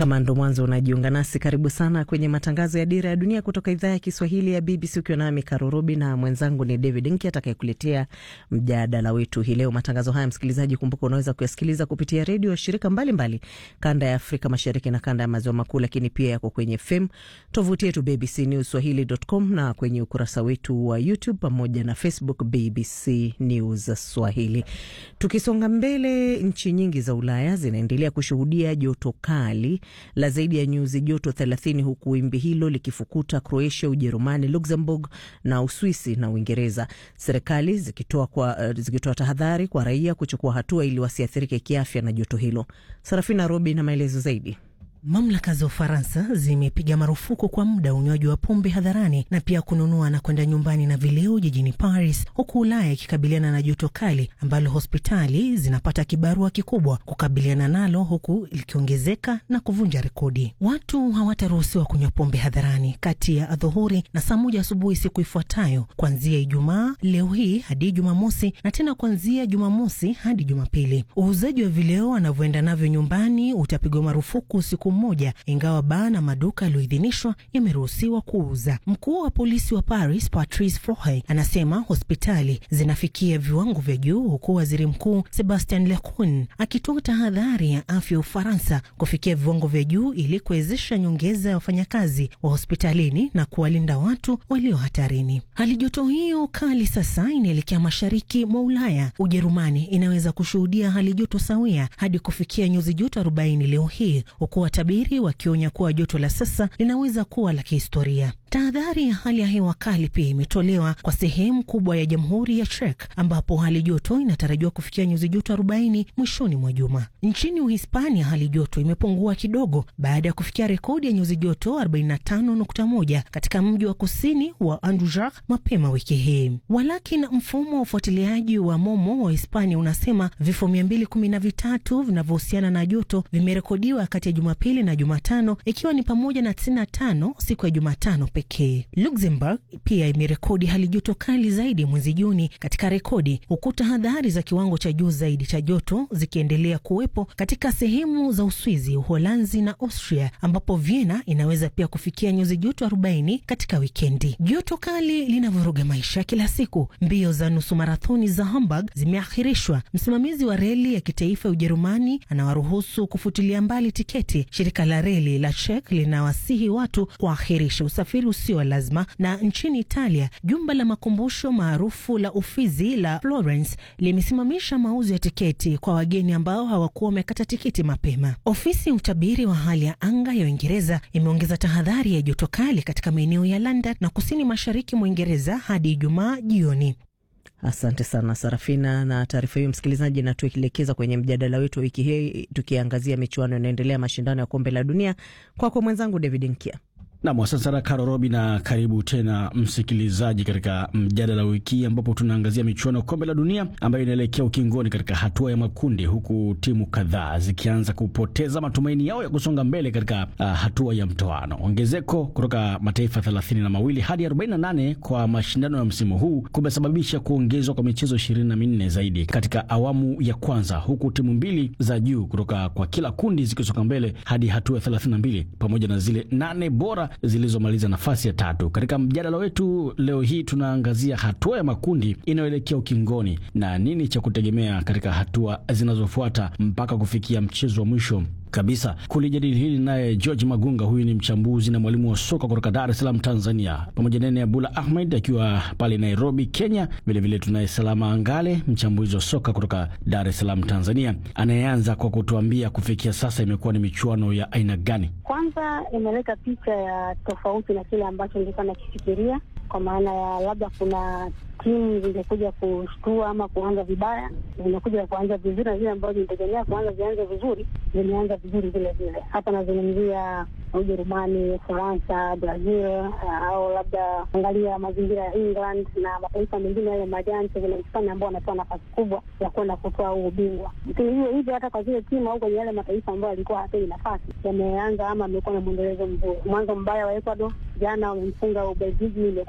Kama ndo mwanzo unajiunga nasi, karibu sana kwenye matangazo ya Dira ya Dunia kutoka idhaa ya Kiswahili ya BBC, ukiwa nami Karurobi na mwenzangu ni David Nki atakayekuletea mjadala wetu hii leo. Matangazo haya, msikilizaji, kumbuka unaweza kuyasikiliza kupitia redio ya shirika mbalimbali mbali, kanda ya Afrika Mashariki na kanda ya Maziwa Makuu, lakini pia yako kwenye FM, tovuti yetu BBC News Swahili.com na kwenye ukurasa wetu wa YouTube pamoja na Facebook BBC News Swahili. Tukisonga mbele, nchi nyingi za Ulaya zinaendelea kushuhudia joto kali la zaidi ya nyuzi joto 30 huku wimbi hilo likifukuta Croatia, Ujerumani, Luxembourg na Uswisi na Uingereza, serikali zikitoa kwa, zikitoa tahadhari kwa raia kuchukua hatua ili wasiathirike kiafya na joto hilo. Sarafina Robi na maelezo zaidi. Mamlaka za Ufaransa zimepiga marufuku kwa muda unywaji wa pombe hadharani na pia kununua na kwenda nyumbani na vileo jijini Paris, huku Ulaya ikikabiliana na joto kali ambalo hospitali zinapata kibarua kikubwa kukabiliana nalo, huku likiongezeka na kuvunja rekodi. Watu hawataruhusiwa kunywa pombe hadharani kati ya adhuhuri na saa moja asubuhi siku ifuatayo, kuanzia Ijumaa leo hii hadi Jumamosi, na tena kuanzia Jumamosi hadi Jumapili. Uuzaji wa vileo anavyoenda navyo nyumbani utapigwa marufuku siku moja ingawa baa na maduka yaliyoidhinishwa yameruhusiwa kuuza. Mkuu wa polisi wa Paris Patrice Frohe anasema hospitali zinafikia viwango vya juu, huku waziri mkuu Sebastian Lecornu akitoa tahadhari ya afya ya Ufaransa kufikia viwango vya juu ili kuwezesha nyongeza ya wafanyakazi wa hospitalini na kuwalinda watu walio hatarini. Hali joto hiyo kali sasa inaelekea mashariki mwa Ulaya. Ujerumani inaweza kushuhudia hali joto sawia hadi kufikia nyuzi joto 40 leo hii huku watabiri wakionya kuwa joto la sasa linaweza kuwa la kihistoria. Tahadhari ya hali ya hewa kali pia imetolewa kwa sehemu kubwa ya jamhuri ya Czech ambapo hali joto inatarajiwa kufikia nyuzi joto 40 mwishoni mwa juma. Nchini Uhispania hali joto imepungua kidogo baada ya kufikia rekodi ya nyuzi joto 45.1 katika mji wa kusini wa Andujak mapema wiki hii. Walakini, mfumo wa ufuatiliaji wa Momo wa Hispania unasema vifo 213 vinavyohusiana na joto vimerekodiwa kati ya Jumapili na Jumatano, ikiwa ni pamoja na 95 siku ya Jumatano pekee. Luxembourg pia imerekodi hali joto kali zaidi mwezi Juni katika rekodi, huku tahadhari za kiwango cha juu zaidi cha joto zikiendelea kuwepo katika sehemu za Uswizi, Uholanzi na Austria, ambapo Vienna inaweza pia kufikia nyuzi joto 40 katika wikendi. Joto kali linavuruga maisha kila siku. Mbio za nusu marathoni za Hamburg zimeahirishwa. Msimamizi wa reli ya kitaifa ya Ujerumani anawaruhusu kufutilia mbali tiketi. Shirika la reli la Czech linawasihi watu kuahirisha usafiri usio lazima. Na nchini Italia, jumba la makumbusho maarufu la Ufizi la Florence limesimamisha mauzo ya tiketi kwa wageni ambao hawakuwa wamekata tiketi mapema. Ofisi ya utabiri wa hali ya anga ya Uingereza imeongeza tahadhari ya joto kali katika maeneo ya London na kusini mashariki mwa Uingereza hadi Ijumaa jioni. Asante sana Sarafina na taarifa hiyo, msikilizaji, na tuelekeza kwenye mjadala wetu wa wiki hii tukiangazia michuano inaendelea, mashindano ya kombe la dunia. Kwako kwa mwenzangu David Nkia. Nam, asante sana Karo Robi, na karibu tena msikilizaji katika mjadala wa wiki hii ambapo tunaangazia michuano ya kombe la dunia ambayo inaelekea ukingoni katika hatua ya makundi, huku timu kadhaa zikianza kupoteza matumaini yao ya kusonga mbele katika uh, hatua ya mtoano. Ongezeko kutoka mataifa thelathini na mawili hadi 48 kwa mashindano ya msimu huu kumesababisha kuongezwa kwa michezo ishirini na minne zaidi katika awamu ya kwanza, huku timu mbili za juu kutoka kwa kila kundi zikisonga mbele hadi hatua ya 32 pamoja na zile nane bora zilizomaliza nafasi ya tatu. Katika mjadala wetu leo hii tunaangazia hatua ya makundi inayoelekea ukingoni na nini cha kutegemea katika hatua zinazofuata mpaka kufikia mchezo wa mwisho kabisa. Kulijadili hili naye George Magunga, huyu ni mchambuzi na mwalimu wa soka kutoka Dar es Salaam, Tanzania, pamoja nene Abdullah Ahmed akiwa pale Nairobi, Kenya. Vilevile tunaye Salama Angale, mchambuzi wa soka kutoka Dar es Salaam, Tanzania, anayeanza kwa kutuambia kufikia sasa imekuwa ni michuano ya aina gani? Kwanza imeleta picha ya tofauti na kile ambacho nilikuwa nakifikiria, kwa maana ya labda kuna timu zimekuja kushtua ama kuanza vibaya, zimekuja kuanza vizuri, na zile ambazo zilitegemea kuanza zianze vizuri zimeanza vizuri vile vile. Hapa nazungumzia Ujerumani, Ufaransa, Brazil au labda angalia mazingira ya England na mataifa mengine yale majanti vile Hispania ambao wanatoa nafasi kubwa ya kwenda kutoa huu ubingwa. Lakini hiyo hivyo hata kwa zile timu au kwenye yale mataifa ambayo yalikuwa hapewi nafasi yameanza ama amekuwa na mwendelezo mzuri. Mwanzo mbaya wa Ecuador jana wamemfunga Ubelgiji